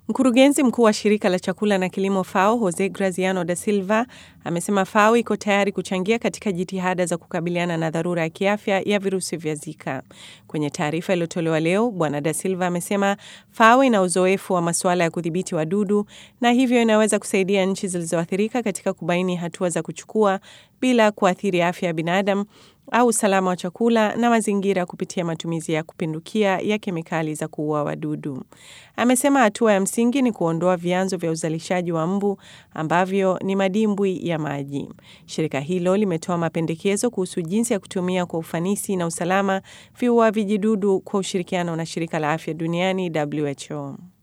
Mkurugenzi mkuu wa shirika la chakula na kilimo FAO Jose Graziano da Silva amesema FAO iko tayari kuchangia katika jitihada za kukabiliana na dharura ya kiafya ya virusi vya Zika. Kwenye taarifa iliyotolewa leo, Bwana da Silva amesema FAO ina uzoefu wa masuala ya kudhibiti wadudu na hivyo inaweza kusaidia nchi zilizoathirika katika kubaini hatua za kuchukua bila kuathiri afya ya binadamu au usalama wa chakula na mazingira kupitia matumizi ya kupindukia ya kemikali za kuua wadudu. Amesema hatua ya msingi ni kuondoa vyanzo vya uzalishaji wa mbu ambavyo ni madimbwi ya maji. Shirika hilo limetoa mapendekezo kuhusu jinsi ya kutumia kwa ufanisi na usalama viua vijidudu kwa ushirikiano na shirika la afya duniani WHO.